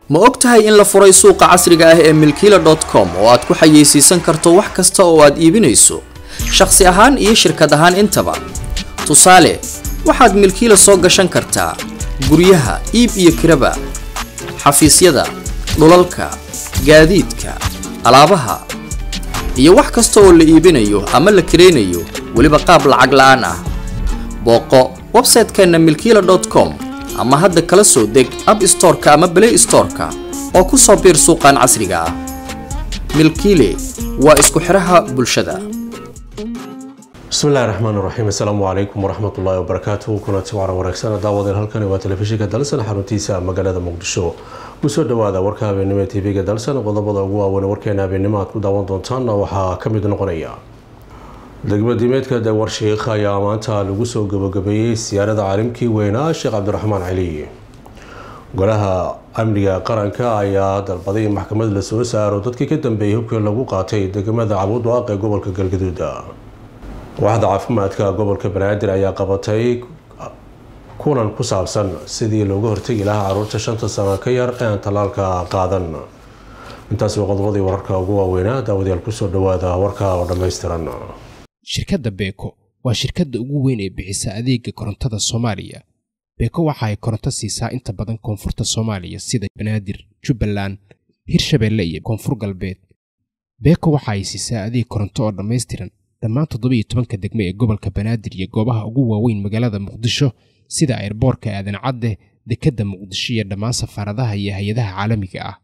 ma og tahay in la furay suuqa casriga ah ee milkiila com oo aad ku xayeysiisan karto wax kasta oo aad iibinayso shakhsi ahaan iyo shirkad ahaan intaba tusaale waxaad milkiila soo gashan kartaa guryaha iib iyo kiraba xafiisyada dhulalka gaadiidka alaabaha iyo wax kasta oo la iibinayo ama la kiraynayo weliba qaab lacag la-aan ah booqo website-keenna milkiila com ama hadda kala soo deg ab storeka ama blay storeka oo ku soo biir suuqan casriga ah milkiile waa isku xidhaha bulshada bismillahi raxmaan raxiim assalaamu calaykum waraxmatullaahi wabarakaatuhu kulanti wacan wanaagsan daawadeen halkani waa telefishinka dalsan xaruntiisa magaalada muqdisho kusoo dhawaada warka habeennimo ee tv-ga dalsan qodobada ugu waaweyn warkeena habeennimo aad ku daawan doontaanna waxaa ka mid noqonaya degmadiimeedka dawar sheikh ayaa maanta lagu soo gabagabeeyey siyaarada caalimkii weynaa sheekh cabdiraxmaan cali golaha amniga qaranka ayaa dalbaday in maxkamad la soo saaro dadkii ka dambeeyay hubkii lagu qaatay degmada cabuudwaaq ee gobolka galgaduud waaxda caafimaadka gobolka banaadir ayaa qabatay kulan ku saabsan sidii looga hortegi lahaa caruurta shanta sano ka yar ee aan tallaalka qaadan intaasi waa qodobadii wararka ugu waaweynaa daawadayaal kusoo dhawaada warka oo dhammaystiran shirkadda beeko waa shirkadda ugu weyn ee bixisa adeega korontada soomaaliya beeko waxa ay koronto siisaa inta badan koonfurta soomaaliya sida banaadir jubbaland hirshabeelle iyo koonfur galbeed beeko waxa ay siisaa adeeg koronto oo dhammaystiran dhammaan toddobiyo tobanka degme ee gobolka banaadir iyo goobaha ugu waaweyn magaalada muqdisho sida airboorka aadan cadde dekedda muqdisho iyo dhammaan safaaradaha iyo hay-adaha caalamiga ah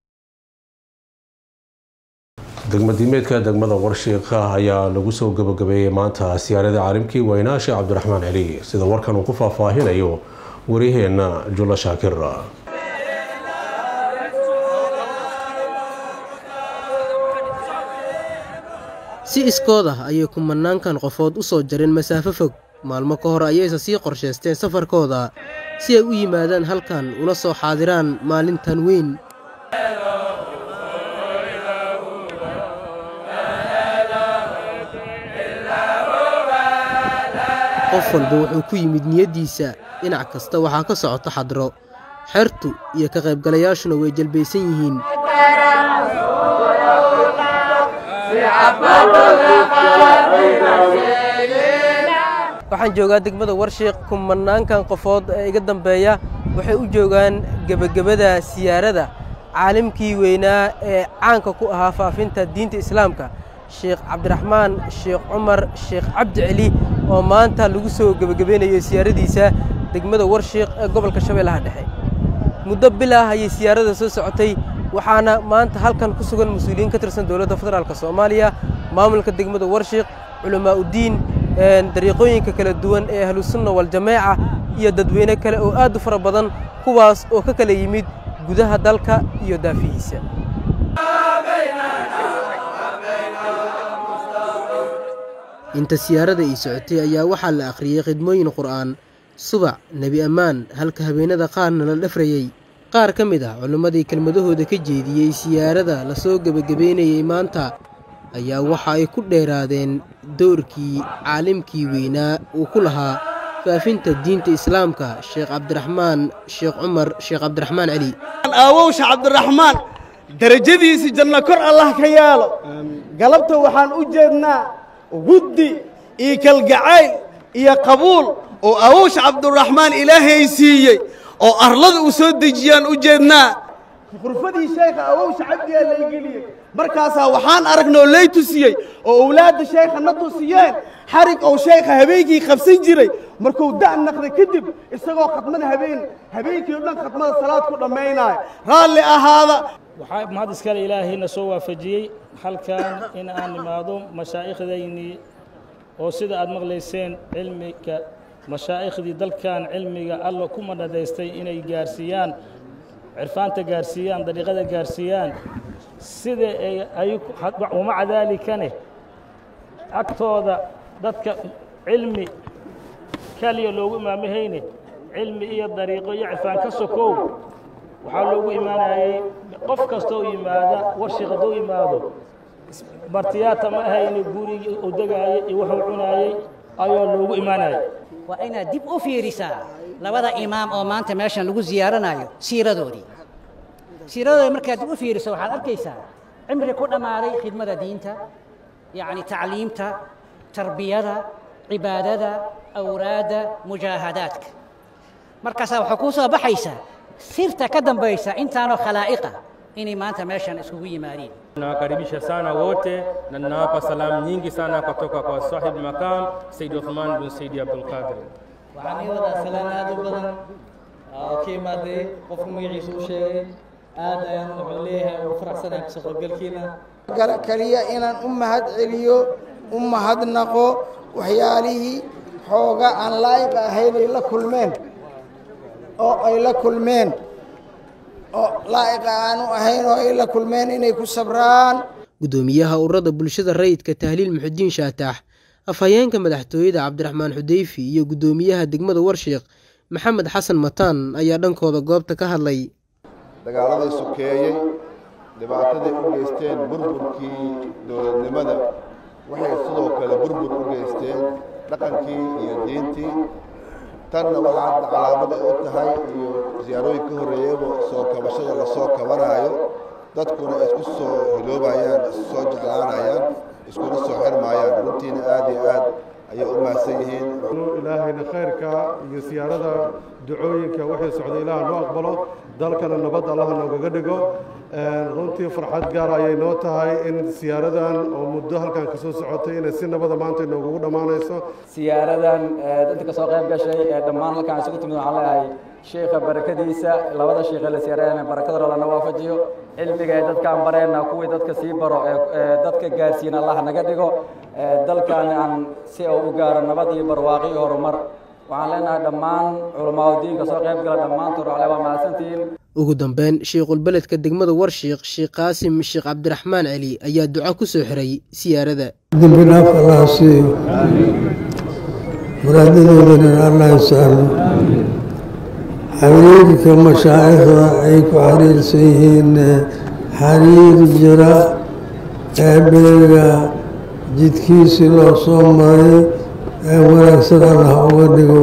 degmadiimeedka degmada warshiiqa ayaa lagu soo gabagabeeyey maanta siyaarada caalimkii weynaa sheekh cabdiraxmaan cali sida warkan uu ku faahfaahinayo waryaheena jula shaakir si iskood ah ayay kumanaankan qofood u soo jareen masaafo fog maalmo ka hor ayayse sii qorshaysteen safarkooda si ay u yimaadaan halkan una soo xaadiraan maalintan weyn qof walba wuxuu ku yimid niyaddiisa dhinac kasta waxaa ka socota xadro xertu iyo ka qaybgalayaashuna way jalbaysan yihiin waxaan joogaa degmada warshiiq kumanaankan qofood ee iga dambeeya waxay u joogaan gebagabada siyaarada caalimkii weynaa ee caanka ku ahaa faafinta diinta islaamka sheekh cabdiraxmaan sheekh cumar sheekh cabdi celi oo maanta lagu soo gebagabeynayo siyaaradiisa degmada warshiiq ee gobolka shabeellaha dhexe muddo bil ah ayay siyaarada soo socotay waxaana maanta halkan ku sugan mas-uuliyiin ka tirsan dowladda federaalk soomaaliya maamulka degmada warshiiq culamaauddiin dariiqooyinka kala duwan ee ahlusunna waljamaaca iyo dadweyne kale oo aad u fara badan kuwaas oo ka kala yimid gudaha dalka iyo daafihiisa inta siyaarada ii socotay ayaa waxaa la akhriyey khidmooyin qur'aan subac nebi ammaan halka habeenada qaarna la dhafrayey qaar ka mid ah culimmadii kelmadahooda ka jeediyey siyaarada lasoo gebagabeynayey maanta ayaa waxa ay ku dheeraadeen doorkii caalimkii weynaa uu ku lahaa faafinta diinta islaamka sheekh cabdiraxmaan sheekh cumar sheekh cabdiraxmaan celi aawowsha cabdiraxmaan darajadiisii janno kor allah ka yaalo galabta waxaan u jeednaa guddi iyo kalgacayl iyo qabuul oo awowsha cabduraxmaan ilaahay siiyey oo arlada u soo dejiyaan u jeednaa khurfadii sheekha awowsha cabdigaa laygeliyey markaasaa waxaan aragnoo lay tusiyey oo owlaadda sheekha na tusiyeen xarig ou sheekha habeenkii qabsan jiray markuu da' naqday kadib isagoo khadmada habeen habeenkii o dhan khadmada salaad ku dhammaynaayo raalli ahaada waxaa mahad iskale ilaahayna soo waafajiyey halkan in aan imaado mashaa'ikhdaynii oo sida aad maqlayseen cilmiga mashaaikhdii dalkan cilmiga alla ku manadaystay inay gaarsiiyaan cirfaanta gaarsiiyaan dariiqada gaarsiiyaan sida ay wamaca daalikane agtooda dadka cilmi kaliya loogu imaamahayne cilmi iyo dariiqo iyo cirfaan ka sokow waxaa loogu imaanayey qof kastoo yimaada warshiq hadduu yimaado martiyaata ma ahayne gurigii u degaayay iyo wuxuu cunaayey ayaa loogu imaanayay waa inaad dib u fiirisaa labada imaam oo maanta meeshan lagu siyaaranayo siiradoodii siiradooda markaad u fiiriso waxaad arkaysaa cimri ku dhammaaday khidmada diinta yacni tacliimta tarbiyada cibaadada awraadda mujaahadaadka markaasaa waxaa kuu soo baxaysa sirta ka dambaysa intaanoo khalaa'iqa inay maanta meeshan iskugu yimaadeen Nawakaribisha sana wote na ninawapa salamu nyingi sana kutoka kwa sahib makam Said Uthman bin Said Abdul Qadir. waxaan ii wadaa salaan aad u badan oo ka imaaday qofka magaciisa u sheegay aad ayaan wuxuu leeyahay ugu faraxsanahay kasoo qaybgalkiina kaliya inaan u mahad celiyo u mahadnaqo waxyaalihii xooga aan laa'iq ahayn ay la kulmeen oo ay la kulmeen oo laa'iqa aanu ahayn oo ay la kulmeen inay ku sabraan guddoomiyaha ururada bulshada rayidka tahliil muxudiin shaataax afhayeenka madaxtooyada cabdiraxmaan xudeyfi iyo guddoomiyaha degmada warshiiq maxamed xasan mataan ayaa dhankooda goobta ka hadlay dagaaladii sokeeyey dhibaatadii u geysteen burburkii dowladnimada waxay sidoo kale burbur u geysteen dhaqankii iyo diintii tanna waxaad calaamada u tahay iyo siyaarooyin ka horreeyaba soo kabashada lasoo kabanaayo dadkuna isku soo hiloobayaan soo jeclaanayaan iskuna soo xirmaayaan runtiina aad iyo aad ayay u mahadsan yihiin ilaahayna khayrka iyo siyaarada ducooyinka waxay socday ilaah noo aqbalo dalkana nabad allaha noogaga dhigo runtii farxad gaar ayay noo tahay in siyaaradan oo muddo halkan ka soo socotay inay si nabada maanta noogugu dhammaanayso siyaaradan dadka kasoo qayb gashay ee dhammaan halkaan isugu timid waxaan leeyahay sheekha barakadiisa labada sheekhe la siyaarayana barakada lana waafajiyo cilmiga ee dadkaan bareenna kuwii dadka sii baro ee dadka gaarsiina allah naga dhigo dalkan aan si uu u gaaro nabad iyo barwaaqo iyo horumar waxaan leenahay dhammaan culamaadu diinka soo qayb gala dhammaantood waxle waa mahadsantihiin ugu dambeyn shiikhulbeledka degmada warshiiq sheekh qaasim sheekh cabdiraxmaan celi ayaa duco ku soo xiray siyaarada dembi dhaaf allah siiyo muraadadoodana allah sahlo xiriirka mashaa'ikhda ay ku xiriirsan yihiin xiriir jira ee beega jidkiisii loo soo maray ee wanaagsan allah uga dhigo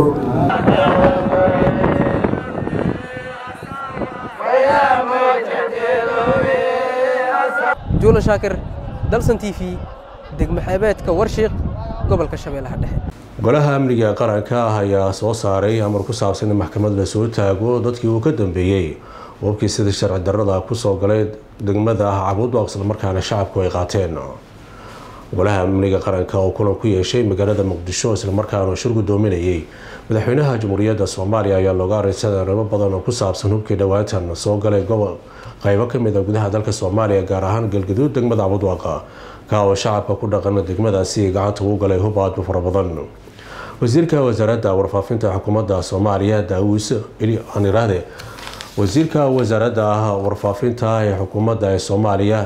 juula shaakir dalsan t v degmo xeebeedka warshiiq gobolka shabeellaha dhexe golaha amniga qaranka ah ayaa soo saaray amar ku saabsan in maxkamad lasoo taago dadkii uu ka dambeeyey wabkii sida sharci darrada kusoo galay degmada cabuudwaaq islamarkaana shacabku ay qaateen golaha amniga qaranka oo kulan ku yeeshay magaalada muqdisho islamarkaana shir gudoominayay madaxweynaha jamhuuriyadda soomaaliya ayaa looga areysaday arrimo badan oo ku saabsan hubkii dhowaantan soo galay gobol qaybo kamid a gudaha dalka soomaaliya gaar ahaan galgaduud degmada cabudwaaqa ka oo shacabka ku dhaqana degmadaasi gacanta ugu galay hub aad u fara badan wasiirka wasaaradda warfaafinta xukuumadda soomaaliya daawis anirahde wasiirka wasaaradda warfaafinta ee xukuumadda ee soomaaliya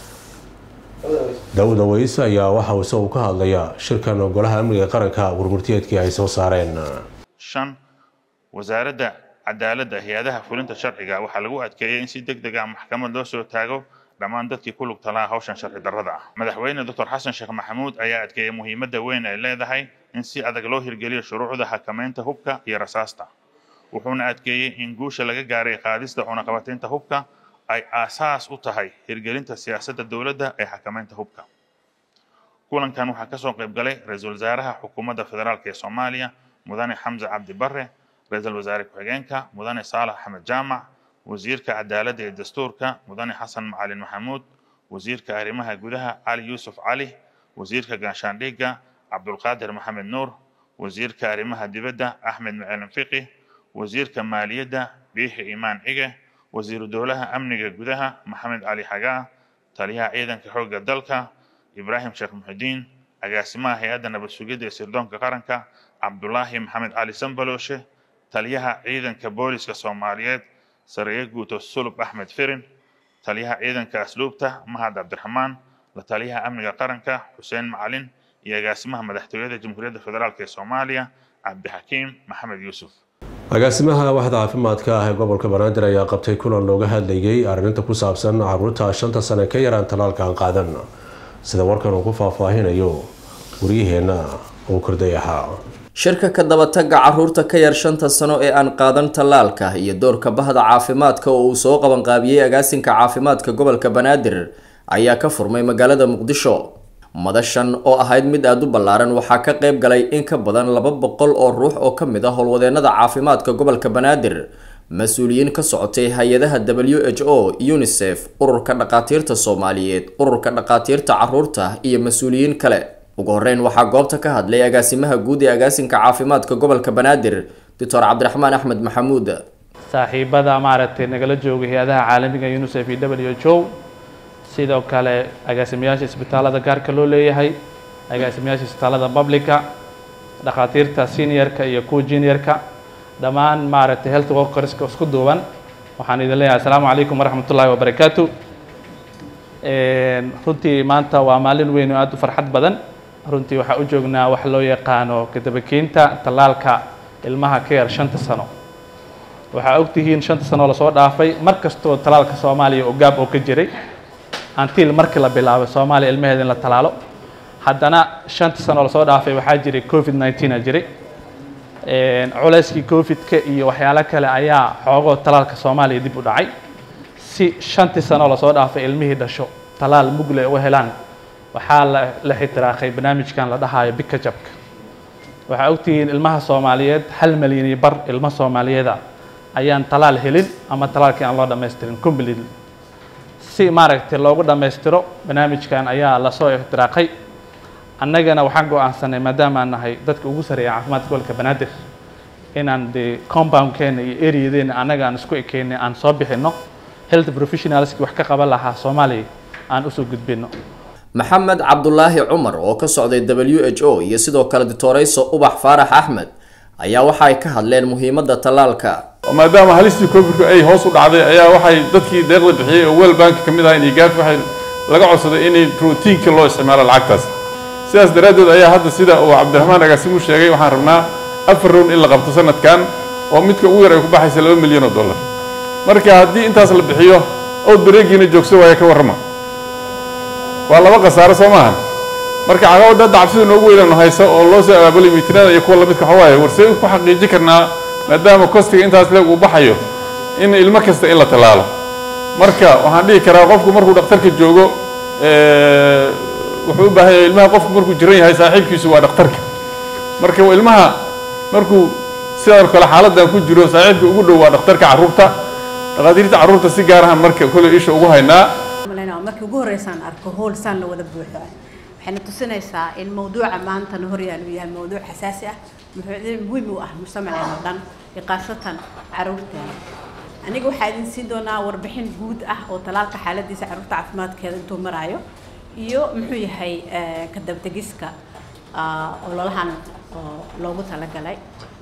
daawud aweys ayaa waxa uu isagu ka hadlayaa shirkan golaha amniga qaranka warmurtiyeedkii ay soo saareen shan wasaaradda cadaaladda hay-adaha fulinta sharciga waxaa lagu adkeeyey in si deg deg ah maxkamad loo soo taago dhammaan dadkii ku lugta lahaa hawshan sharci darrada ah madaxweyne doctor xasan sheekh maxamuud ayaa adkeeyey muhiimadda weyn ay leedahay in si adag loo hirgeliyo shuruucda xakamaynta hubka iyo rasaasta wuxuuna adkeeyey in guusha laga gaaray qaadista cunaqabataynta hubka ay aasaas u tahay hirgelinta siyaasadda dowladda ee xakamaynta hubka kulankan waxaa kasoo qayb galay ra-iisul wasaaraha xukuumadda federaalk ee soomaaliya mudane xamse cabdi barre ra-iisul wasaare ku-xigeenka mudane saalax axmed jaamac wasiirka cadaaladda iyo dastuurka mudane xasan macalin maxamuud wasiirka arrimaha gudaha cali yuusuf cali wasiirka gaashaandhigga cabdulqaadir maxamed nuur wasiirka arrimaha dibadda axmed macalin fiqi wasiirka maaliyadda biixi imaan cige wasiiru dowlaha amniga gudaha maxamed cali xagaa taliyaha ciidanka xoogga dalka ibraahim sheekh muxidiin agaasimaha hay-adda nabad sugidda ee sirdoonka qaranka cabdulaahi maxamed cali sambalooshe taliyaha ciidanka booliska soomaaliyeed sareeye guuto sulub axmed firin taliyaha ciidanka asluubta mahad cabdiraxmaan la taliyaha amniga qaranka xuseen macalin iyo agaasimaha madaxtooyada jamhuuriyadda federaalk ee soomaaliya cabdixakiim maxamed yuusuf agaasimaha waxda caafimaadka ah ee gobolka banaadir ayaa qabtay kulan looga hadlayay arrinta ku saabsan caruurta shanta sane ka yaraan talaalka aan qaadan sida warkan uu ku faahfaahinayo waryaheena uu korday ahaa shirka ka dabatagga caruurta ka yar shanta sano ee aan qaadan tallaalka iyo doorka bahda caafimaadka oo uu soo qabanqaabiyey agaasinka caafimaadka gobolka banaadir ayaa ka furmay magaalada muqdisho madashan oo ahayd mid aada u ballaaran waxaa ka qayb galay in ka badan laba boqol oo ruux oo ka mid ah howlwadeenada caafimaadka gobolka banaadir mas-uuliyiin ka socotay hay-adaha w h o unisef ururka dhakhaatiirta soomaaliyeed ururka dhakhaatiirta caruurta iyo mas-uuliyiin kale ugu horeyn waxaa goobta ka hadlay agaasimaha guud ee agaasinka caafimaadka gobolka banaadir doctor cabdiraxmaan axmed maxamuud saaxiibada maaragtay nagala jooga hay-adaha caalamiga unisef iyo w h o sidoo kale agaasimayaasha isbitaalada gaarka loo leeyahay agaasimayaasha isbitaalada publica dhakhaatiirta seniorka iyo kuwa juniorka dhammaan maaragtay health workerska isku duuban waxaan idin leeyahay asalaamu calaykum waraxmat ullaahi wabarakaatu runtii maanta waa maalin weyn oo aada u farxad badan runtii waxaa u joognaa wax loo yaqaano kadabakeynta tallaalka ilmaha ka yar shanta sano waxaa ogtihiin shanta sano lasoo dhaafay mar kastoo tallaalka soomaaliya oo gaab oo ka jiray antil markii la bilaabay soomaaliya ilmaheeda in la tallaalo haddana shanta sano lasoo dhaafay waxaa jiray covid nineteen a jiray culayskii covid-ka iyo waxyaalo kale ayaa xoogoo tallaalka soomaaliya dib u dhacay si shantii sano lasoo dhaafay ilmihii dhasho tallaal mugle u helaan waxaa la la xitiraaqay barnaamijkan la dhahayo bika jabka waxaa ogtihiin ilmaha soomaaliyeed hal malyan iyo bar ilmo soomaaliyeeda ayaan tallaal helin ama tallaalkii aan loo dhammaystirin completely si maaragtay loogu dhammaystiro barnaamijkan ayaa lasoo ixtiraaqay annagana waxaan go-aansanay maadaama aan nahay dadka ugu sareeya caafimaadka gobolka banaadir inaan dee compoundkeena iyo areadeena annaga aan isku ekeynay aan soo bixinno health professionalski wax ka qaban lahaa soomaaliya aan usoo gudbino maxamed cabdulaahi cumar oo ka socday w h o iyo sidoo kale doctorayso ubax faarax axmed ayaa waxa ay ka hadleen muhiimadda tallaalka maadaama halistii covidku ay hoos u dhacday ayaa waxay dadkii deeqda bixiyey oo wel bank ka mid ah inay gaaf waxay laga codsaday inay routiinka loo isticmaalo lacagtaas sidaas daraaddeed ayaa hadda sida uu cabdiraxmaan agaasimu sheegay waxaan rabnaa afar rown in la qabto sanadkan oo midka ugu yar ay ku baxaysa laba milyan oo dollar marka haddii intaas la bixiyo ood bareegiina joogso waaya ka warrama waa laba khasaaro soo maahan marka caqabadda hadda cabsida noogu weynanu haysa oo loo soo abaabulay miitinada iyo kuwa lamidka waxa waaye warsee ku xaqiijin karnaa maadaama kostiga intaas leeg uu baxayo in ilmo kasta in la tallaalo marka waxaan dhihi karaa qofku markuu dhakhtarka joogo wuxuu u baahan yahay ilmaha qofku markuu jiran yahay saaxiibkiisu waa dhakhtarka marka ilmaha markuu sidoo kale xaaladdan ku jiro saaxiibka ugu dhow waa dhakhtarka carruurta dhakhaatiirta carruurta si gaar ahaan marka kole isha ugu haynaa markii ugu horreysaan arko hool saan la wada buuxo waxayna tusinaysaa in mawduuca maantana horyaal uu yahay mawduuc xasaasi ah muhiim u ah mujtamaceena dhan iyo khaasatan caruurteena aniga waxaa idin siin doonaa warbixin guud ah oo talaalka xaaladiisa caruurta caafimaadkeeda intuu maraayo iyo muxuu yahay ka dabtegiska ololahan oo loogu talagalay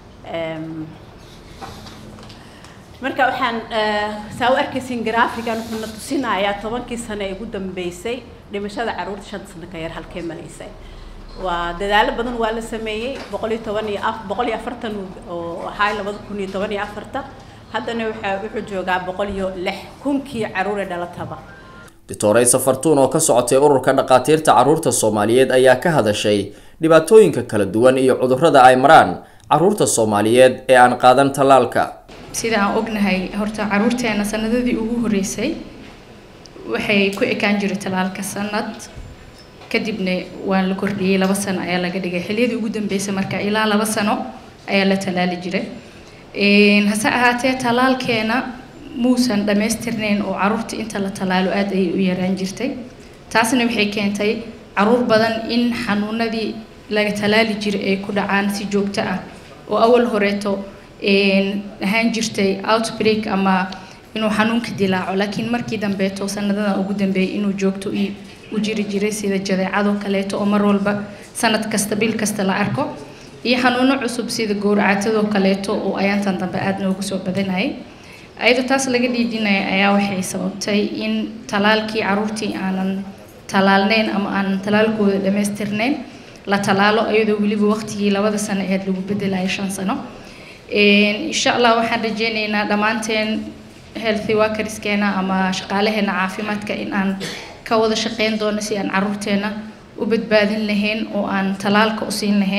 marka waxaan saa u arkaysiin graafigan wuxuuna tusinayaa tobankii sano ee ugu dambeysay dhimashada caruurta shanta sano ka yar halkee maraysay waa dadaalo badan waa la sameeyey boqol iyo toban iyo af boqol iyo afartan oo ahaa labada kun iyo toban iyo afarta haddana waxaa wuxuu joogaa boqol iyo lix kunkii caruure dhalataba doctoraysa fartuun oo ka socotay ururka dhakhaatiirta carruurta soomaaliyeed ayaa ka hadashay dhibaatooyinka kala duwan iyo cudurrada ay maraan carruurta soomaaliyeed ee aan qaadan tallaalka sida aan ognahay horta caruurteena sanadadii ugu horreysay waxay ku ekaan jiray talaalka sanad kadibna waa la kordhiyey laba sano ayaa laga dhigay xilliyadii ugu dambeysay marka ilaa laba sano ayaa la talaali jiray hase ahaatee talaalkeena muusan dhammaystirnayn oo caruurta inta la talaalo aada ayay u yaraan jirtay taasna waxay keentay caruur badan in xanuunadii laga talaali jiray ay ku dhacaan si joogto ah oo awal horeeto ahaan jirtay outbreak ama inuu xanuunka dilaaco laakiin markii dambeeto sanadadan ugu dambeeyay inuu joogto u jiri jiray sida jadeecadoo kaleeto oo mar walba sanad kasta bil kasta la arko iyo xanuuno cusub sida gowracatadoo kaleeto oo ayaantan dambe aada noogu soo badanayay ayadoo taas laga dhiidinaya ayaa waxay sababtay in talaalkii caruurtii aanan talaalneyn ama aanan talaalkooda dhammaystirnayn la talaalo iyadoo weliba waqtigii labada sano aheed lagu bedelayo shan sano insha allah waxaan rajeyneynaa dhammaanteen healthy workerskeena ama shaqaalaheena caafimaadka in aan ka wada shaqeyn doono si aan caruurteena u badbaadin lahayn oo aan talaalka u siin lahayn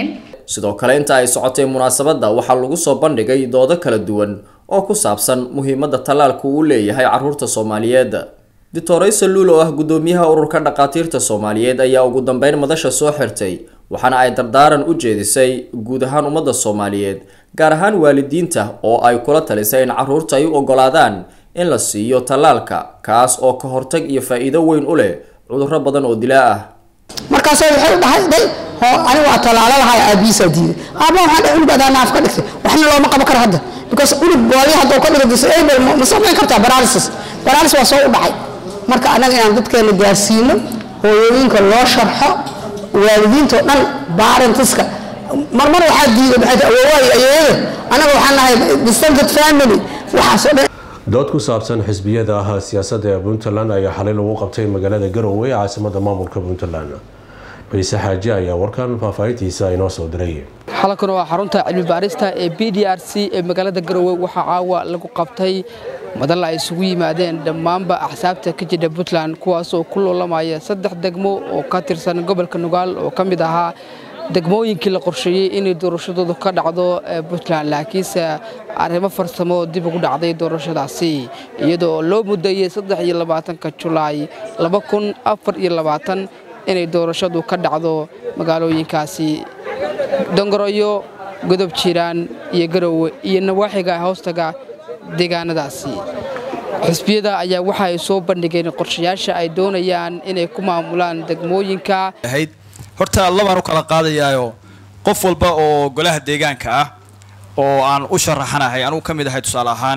sidoo kale inta ay socotay munaasabadda waxaa lagu soo bandhigay doodo kala duwan oo ku saabsan muhiimadda tallaalku uu leeyahay carruurta soomaaliyeed doctoraysa luul oo ah guddoomiyaha ururka dhakhaatiirta soomaaliyeed ayaa ugu dambeyn madasha soo xirtay waxaana ay dardaaran u jeedisay guud ahaan ummadda soomaaliyeed gaar ahaan waalidiinta oo ay kula talisay in carruurta ay u oggolaadaan in la siiyo tallaalka kaas oo ka hortag iyo faa'iido weyn u leh cudurro badan oo dilaa ah markaasoo waxay dhahay day hoo ani waa tallaalo lahay aabihiisaa diiday aaba waxaan dhahay unug adaa naaf ka dhigtay waxna looma qaban karo hadda because unug boolyo hadduu ka dhigo disable ma samayn kartaa paralysis paralysis waa soo u dhacay marka annaga inaan dadkeena gaarsiino hooyooyinka loo sharxo waalidiinta oo dhan barentiska marmar waxaa diiday maxay tahay awoowaay ayeeyada annaga waxaan nahay distant family waxaasoo dhan dood ku saabsan xisbiyada ah siyaasadda ee puntland ayaa xalay lagu qabtay magaalada garowe ee caasimada maamulka puntland ciise xaaji ayaa warkan faahfaahintiisa inoo soo diray xalankan waa xarunta cilmi baarista ee b d r c ee magaalada garowe waxaa caawa lagu qabtay madal ay isugu yimaadeen dhammaanba axsaabta ka jira puntland kuwaasoo ku loolamaya saddex degmo oo ka tirsan gobolka nugaal oo ka mid ahaa degmooyinkii la qorsheeyey inay doorashadoodu ka dhacdo puntland laakiinse arrimo farsamo dib ugu dhacday doorashadaasi iyadoo loo muddeeyey saddex iyo labaatanka julaay laba kun afar iyo labaatan inay doorashadu ka dhacdo magaalooyinkaasi dongoroyo godob jiiraan iyo garowe iyo nawaaxiga hoostaga deegaanadaasi xisbiyada ayaa waxa ay soo bandhigeen qorshayaasha ay doonayaan inay ku maamulaan degmooyinka horta labaan u kala qaadayaayo qof walba oo golaha deegaanka ah oo aan u sharaxanahay anugu ka mid ahay tusaale ahaan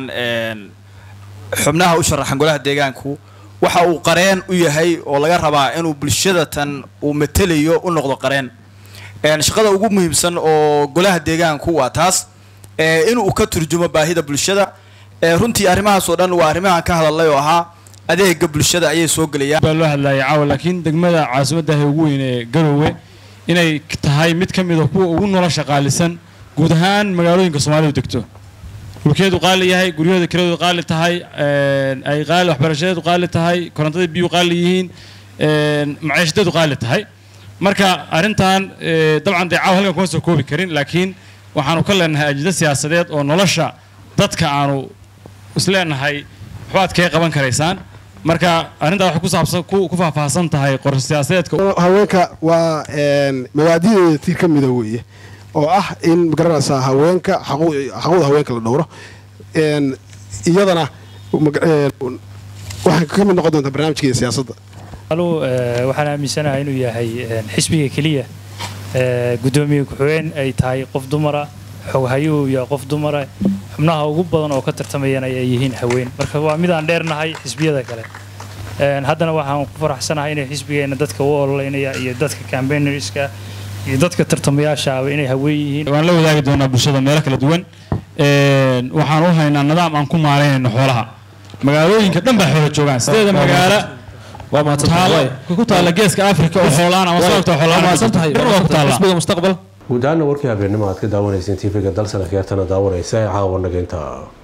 xubnaha u sharaxan golaha deegaanku waxa uu qareen u yahay oo laga rabaa inuu bulshada tan uu matelayo u noqdo qareen shaqada ugu muhiimsan oo golaha deegaanku waa taas inuu ka turjumo baahida bulshada runtii arrimahaas oo dhan waa arrimahan ka hadalay oo ahaa adeega bulshada ayay soo gelayaan baa loo hadlayay caawa laakiin degmada caasimaddaah ugu weyn ee garoowe inay tahay mid ka mid a kuwa ugu nolosha qaalisan guud ahaan magaalooyinka soomaalidu degto dhulkeedu qaali yahay guryaheedu kiradoodu qaali tahay ay qaali waxbarashadeedu qaali tahay korontada biyuu qaali yihiin maciishadeedu qaali tahay marka arrintan dabcan dee caawa halkan kuma soo koobi karin laakiin waxaanu ka leenahay ajida siyaasadeed oo nolosha dadka aanu isleenahay waxbaad kaga qaban karaysaan marka arrintaa waxay ku saabsan ku faahfaahsan tahay qorshe siyaasadeedka haweenka waa mawaadideeda tiir ka mida weeye oo ah in magaranaysaa haweenka xaquuqda haweenka la dhowro iyadana waxay ka mid noqon doontaa barnaamijkeeda siyaasadda anugu waxaan aaminsanahay inuu yahay xisbiga keliya guddoomiye ku-xigeen ay tahay qof dumara xoghayuhu yahay qof dumara xubnaha ugu badan oo ka tartamayana ay yihiin haween marka waa midaan dheernahay xisbiyada kale haddana waxaan ku faraxsanahay inay xisbigeena dadka u ololeynaya iyo dadka cambaignerska iyo dadka tartamayaashaaba inay haween yihiin waan la wadaagi doonaa bulshada meelo kala duwan waxaan u haynaa nidaam aan ku maaraynayno xoolaha magaalooyinka dhan baa xoola joogaan sideeda magaalo ku taala geeska afrika oo xoolaan ama sababta xoolaan guud ahaana warkii habeenimo aad ka daawanayseen tv-ga dalsan akhyaartana daawanaysa ee caawa nageynta